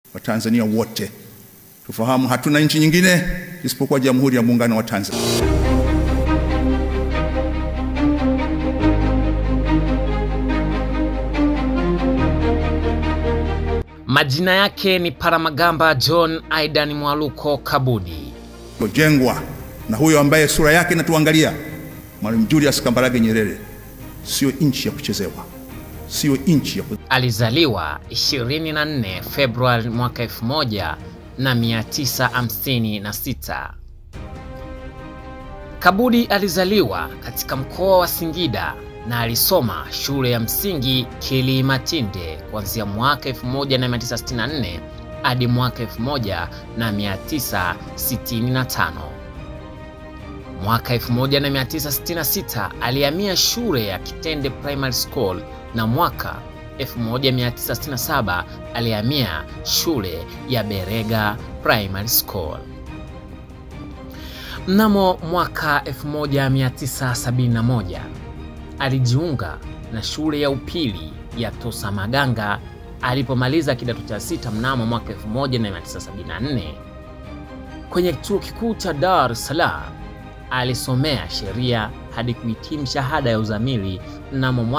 Watanzania wote tufahamu, hatuna nchi nyingine isipokuwa Jamhuri ya Muungano wa Tanzania. Majina yake ni Paramagamba John Aidan Mwaluko Kabudi. Jengwa na huyo ambaye sura yake inatuangalia, Mwalimu Julius Kambarage Nyerere, sio nchi ya kuchezewa, sio nchi ya ku... Alizaliwa 24 Februari mwaka 1956. Kabudi alizaliwa katika mkoa wa Singida na alisoma shule ya msingi Kilimatinde kuanzia mwaka 1964 hadi mwaka 1965. Mwaka 1966 alihamia shule ya Kitende Primary School na mwaka 1967 alihamia shule ya Berega Primary School. Mnamo mwaka 1971 alijiunga na shule ya upili ya Tosamaganga alipomaliza kidato cha sita mnamo mwaka 1974. Kwenye chuo kikuu cha Dar es Salaam alisomea sheria hadi kuhitimu shahada ya uzamili mnamo